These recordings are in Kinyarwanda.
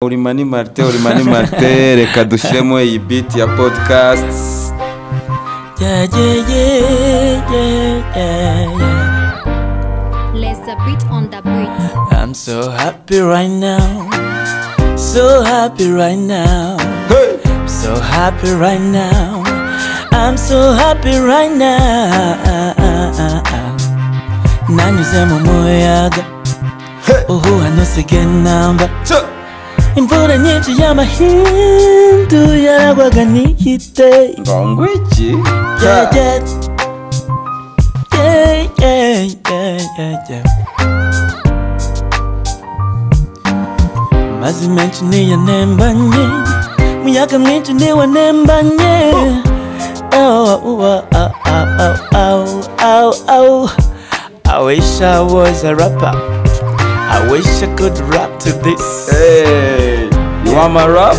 uri mani marite uri mani marite reka dushyiremo iyi biti ya podcast Yeah, yeah, yeah, yeah, yeah, yeah. Let's the beat on the beat. I'm so happy right now. So happy right now. So happy right now. I'm so happy right now. nanyuze mu muyaga uhuha ntusige namba imvura nyinshi y'amahindu yaragwaga nihite ngo iki yeah, yeah. Yeah, yeah, yeah, yeah, yeah. Mazi menshi niyo nembanye muyaga mwinshi niwo nembanye Ow, ow, ow, ow, ow, ow, ow. I wish I was a rapper. I wish I could rap to this. Hey, you want my rap?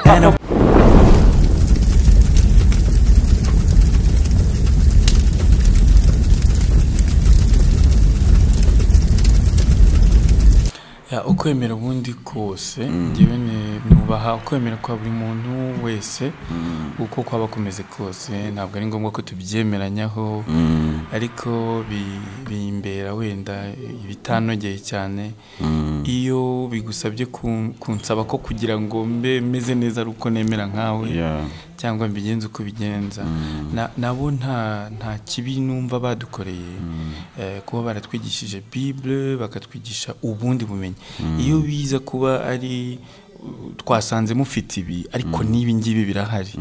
And I- Ya, ukwemera ubundi kose ngewe ni- nubaha ukwemera kwa buri muntu wese uko kwaba kumeze kose ntabwo ari ngombwa ko tubyemeranyaho ariko bi- bimbera wenda ibitanogeye cyane iyo bigusabye kun- kunsaba ko kugira ngo mbe meze neza ari uko nemera nkawe cyangwa mbigenza uko bigenza Na- nabo nta nta kibi numva badukoreye Eh, kuba baratwigishije bible bakatwigisha ubundi bumenyi iyo biza kuba ari uh, twasanze mufite ibi ariko n'ibi ngibi birahari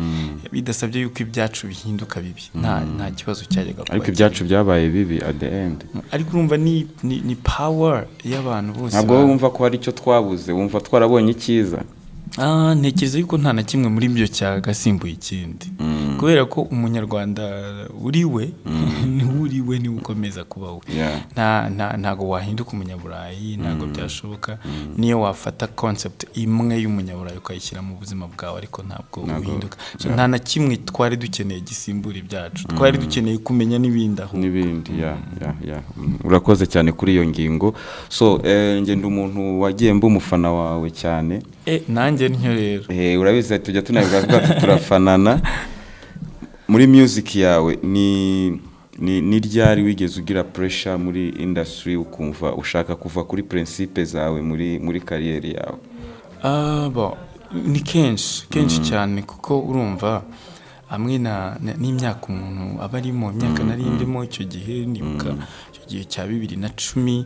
bidasabye yuko ibyacu bihinduka bibi nta nta kibazo cyajyaga kuba ariko ibyacu byabaye bibi at the end ariko urumva ni ni, ni power y'abantu bose ntabwo ba- wowe wumva ko hari icyo twabuze wumva twarabonye icyiza Ah, ntekereza yuko nta na kimwe muri byo cyagasimbuye ikindi kubera ko umunyarwanda uri we niwe uri we niwe ukomeza kuba we Yeah. nta- nta- ntago wahinduka umunyaburayi ntago byashoboka niyo wafata concept imwe y'umunyaburayi ukayishyira mu buzima bwawe ariko ntabwo uhinduka So, nta na kimwe twari dukeneye gisimbura ibyacu twari dukeneye kumenya n'ibindi aho n'ibindi ya ya ya Mm, urakoze cyane kuri iyo ngingo so eh, njye ndi umuntu wagiye mba umufana wawe cyane Eh, nanjye ntyo rero Eh, urabizi tujya tunavuga twacu turafanana muri music yawe ni ni ni ryari wigeze ugira pressure muri industry ukumva ushaka kuva kuri principe zawe muri muri kariyeri yawe Ah, bo, ni kenshi kenshi cyane kuko urumva hamwe na na- n'imyaka umuntu aba arimo imyaka nari ndimo icyo gihe nibuka icyo gihe cya bibiri na cumi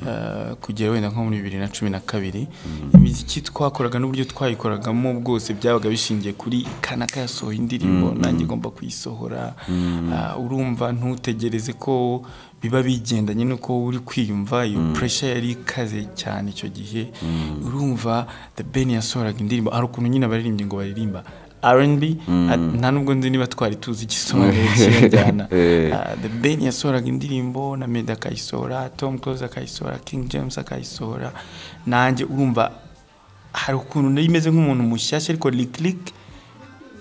ah, kugera wenda nko muri bibiri na cumi na kabiri imiziki twakoraga n'uburyo twayikoragamo bwose byabaga bishingiye kuri kanaka yasohoye indirimbo nanjye igomba kuyisohora Ah, urumva ntutegereze ko biba bigendanye n'uko uri kwiyumva iyo pressure yari ikaze cyane icyo gihe urumva the ben yasohoraga indirimbo hari ukuntu nyine abaririmbyi ngo baririmba rnb nta nubwo nzi niba twari tuzi igisobanuro cy'injyana Eh. Ah, the ben yasohoraga indirimbo na medi akayisohora tom close akayisohora king james akayisohora nanjye urumva hari ukuntu nari meze nk'umuntu mushyashya ariko lick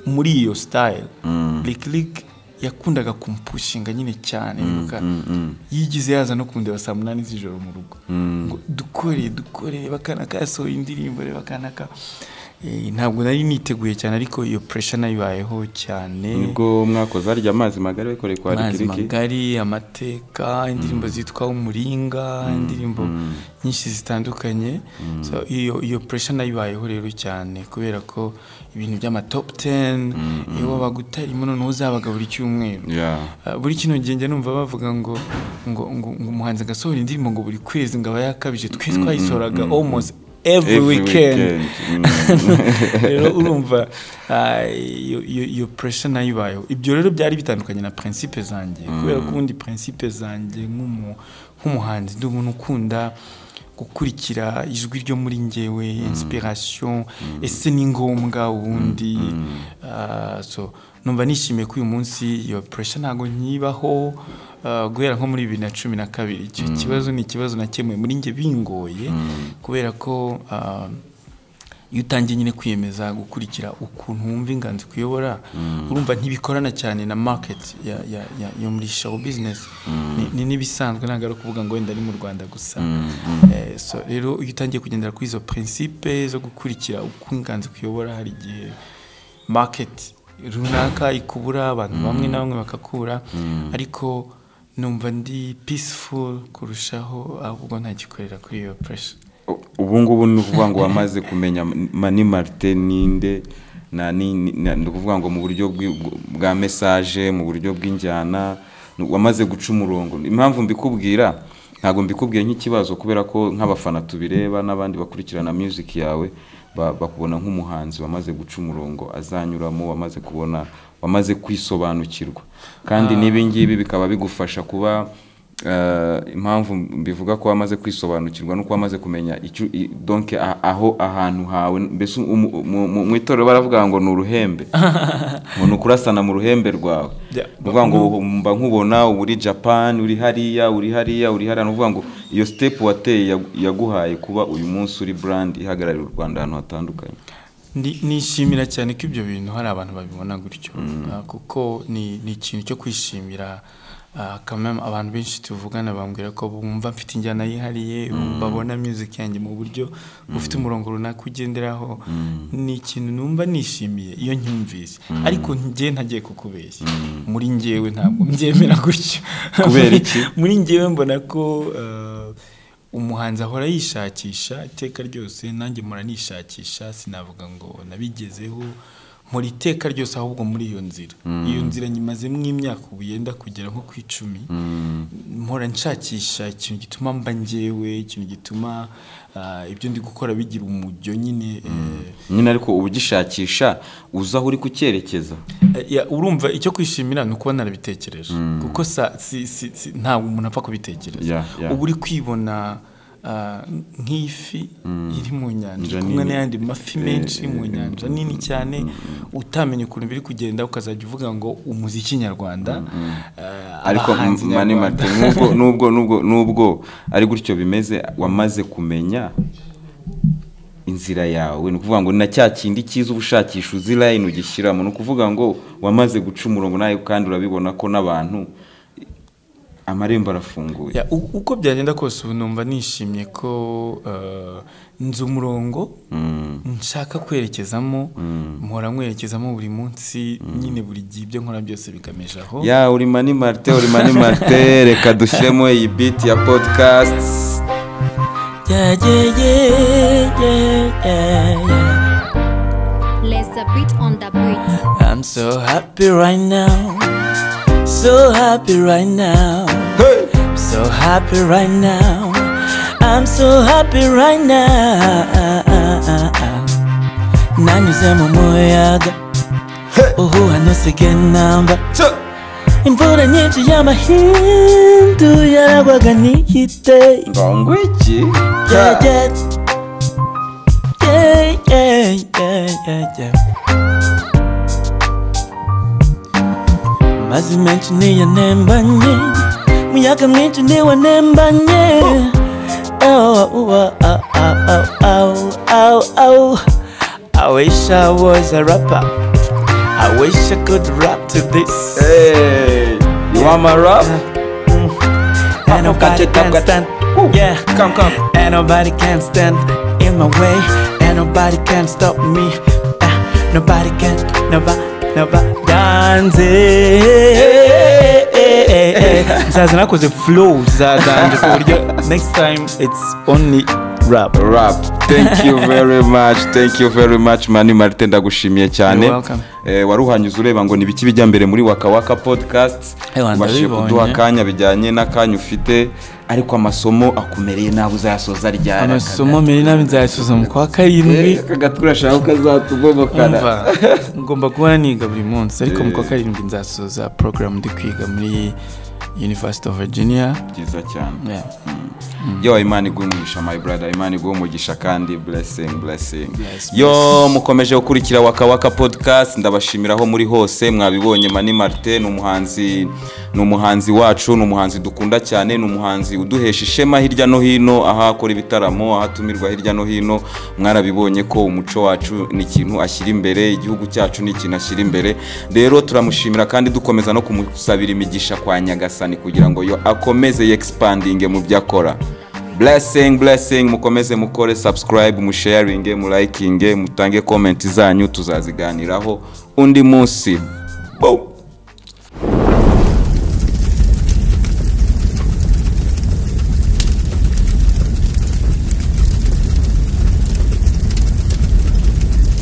muri iyo style lick yakundaga kumpushinga nyine cyane nibuka yigize yaza no kundeba saa munani z'ijoro mu rugo ngo dukore dukore reba akana kasohoye indirimbo reba akana ka Eh, ntabwo nari niteguye cyane ariko iyo pressure nayibayeho cyane nibwo mwakoze harya amazi magari bakoreye kwa amazi rikiriki magari amateka indirimbo zitwa umuringa indirimbo nyinshi zitandukanye So, iyo iyo pressure nayibayeho rero cyane kubera ko ibintu by'amatop 10 iyo wabaga utarimo noneho uzabaga buri cyumweru ya Ah, buri kino gihe njya numva bavuga ngo ngo ngo ngo umuhanzi agasohora indirimbo ngo buri kwezi ngo aba yakabije twe twayisohoraga almost every, Every weekend, weekend. rero urumva ah, iyo iyo- iyo pressure nayo ibayeho ibyo rero byari bitandukanye na principe zanjye kubera ko ubundi principe zanjye nk'umu- nk'umuhanzi ndi umuntu ukunda gukurikira ijwi ryo muri ngewe inspiration ese ni ngombwa ubundi Ah, so numva nishimiye ko uyu munsi iyo pressure ntabwo nyibaho ah, guhera nko muri bibiri na cumi na kabiri icyo kibazo ni ikibazo nakemuye muri njye bingoye kubera ko ah, iyo utangiye nyine kwiyemeza gukurikira ukuntu wumva inganzo ikuyobora urumva ntibikorana cyane na maketi yo muri showu bizinesi ni n'ibisanzwe ntabwo ari ukuvuga ngo wenda ari mu rwanda gusa Eh, so rero iyo utangiye kugendera kuri izo prinsipe zo gukurikira uko inganzo ikuyobora hari igihe maketi runaka ikubura abantu bamwe na bamwe bakakura ariko numva ndi peaceful kurushaho ahubwo ntagikorera kuri iyo pressure ubu ngubu ni ukuvuga ngo wamaze kumenya mani marite ninde na ni ni- ni ukuvuga ngo mu buryo bwi- bwa mesaje mu buryo bw'injyana ni- wamaze guca umurongo impamvu mbikubwira ntabwo mbikubwiye nk'ikibazo kubera ko nk'abafana tubireba n'abandi bakurikirana music yawe ba- bakubona nk'umuhanzi wamaze guca umurongo azanyuramo wamaze kubona wamaze kwisobanukirwa kandi n'ibi ngibi bikaba bigufasha kuba Eh, impamvu mbivuga ko wamaze kwisobanukirwa nuko wamaze kumenya icyo i- donc a- aho ahantu hawe mbese umu- mu- mu- mu itorero baravuga ngo ni uruhembe ngo ni ukurasana mu ruhembe rwawe Yeah. ni ukuvuga ngo mba nkubona uba uri japan uri hariya uri hariya uri hariya ni ukuvuga ngo iyo step wateye yagu- yaguhaye kuba uyu munsi uri brand ihagararira u rwanda ahantu hatandukanye Ndi- nishimira cyane ko ibyo bintu hari abantu babibona gutyo Ah, kuko ni ni ikintu cyo kwishimira Ah, quand même abantu benshi tuvugana bambwira ko bumva mfite injyana yihariye babona music yanjye mu buryo bufite umurongo runaka ugenderaho ni ikintu numva nishimiye iyo nkyumvise ariko njye ntagiye kukubeshya muri njyewe ntabwo mbyemera gutyo Kubera iki? muri njyewe mbona ko eh, umuhanzi ahora yishakisha iteka ryose nanjye mpora nishakisha sinavuga ngo nabigezeho nkora iteka ryose ahubwo muri iyo nzira iyo nzira nyimazemo imyaka ubu yenda kugera nko ku icumi mpora nshakisha ikintu gituma mba njyewe ikintu gituma ah, ibyo ndi gukora bigira umujyo nyine eh, nyine ariko uba ugishakisha uzi aho uri kucyerekeza Ya, urumva icyo kwishimira ni ukuba narabitekereje kuko sa- si- si- si- ntabwo umuntu apfa Ya, kubitekereza ya. uba uri kwibona ah, nk'ifi iri mu nyanja Inja iri kumwe nini. n'ayandi mafi menshi iri mu nyanja nini cyane utamenya ukuntu biri kugenda ukazajya uvuga ngo umuziki nyarwanda ah, ariko abahanzi mani nyarwanda. marite nubwo nubwo nubwo nubwo ari gutyo bimeze wamaze kumenya inzira yawe ni ukuvuga ngo na cya kindi cyiza uba ushakisha uzi line ugishyiramo ni ukuvuga ngo wamaze guca umurongo nawe kandi urabibona ko n'abantu amarembo arafunguye Ya, u- uko byagenda kose ubu numva nishimye ko eh, nzi umurongo nshaka kwerekezamo mpora nkwerekezamo buri munsi nyine buri gihe ibyo nkora byose bigamije aho ya uri mani marite uri mani marite reka dushyiremo iyi biti ya podcast Yeah, yeah, yeah, yeah, yeah, yeah. Let the beat on the beat. I'm so happy right now so happy right now so happy right now I'm so happy right now nanyuze mu muyaga uhuha ntusige namba imvura nyinshi y'amahindu yaragwaga n'igite ngongwiki Yeah, yeah. Yeah, yeah, yeah, yeah, yeah. amazi menshi niyo anembanye umuyaga mwinshi niwo anembanye Ow, ow, ow, ow, ow, ow, ow. I wish I was a rapper. I wish I could rap to this. hey you want my rap And nobody Got you, can got you. stand. Woo. Yeah. come come And nobody can stand in my way. And nobody can stop me. Ah, nobody can, nobody, nobody dance. Nzaza nakoze flow za dance ku buryo next time it's only rap. rap thank you very much thank you very much mani marite ndagushimiye cyane You're welcome. Eh, wari uhanyuze ureba ngo ni ibiki bijya mbere muri wakawaka podcast Eh, wanda ubashije bibonye. kuduha akanya bijyanye n'akanya ufite ariko amasomo akumereye nabi uzayasoza ryari amasomo mbere nabi nzayasuzuma kwa karindwi akagatwi urashaka ko azatugomokana umva ngomba guhora niga buri munsi ariko mu kwa karindwi nzasoza porogaramu ndi kwiga muri university of virginia byiza cyane yeah. yo imana iguhe umugisha my brother imana iguhe umugisha kandi blessing blessing Yes, yo mukomeje gukurikira wakawaka podcast ndabashimira aho muri hose mwabibonye mani martin ni umuhanzi ni umuhanzi wacu ni umuhanzi dukunda cyane ni umuhanzi uduhesha ishema hirya no hino aho akora ibitaramo aho atumirwa hirya no hino mwarabibonye ko umuco wacu ni ikintu ashyira imbere igihugu cyacu ni ikintu ashyira imbere rero turamushimira kandi dukomeza no kumusabira imigisha kwa nyagasani kugira ngo yo akomeze yexpandinge mu byo akora blessing blessing mukomeze mukore subscribe musharinge mulayikinge mutange komenti zanyu tuzaziganiraho undi munsi Boom.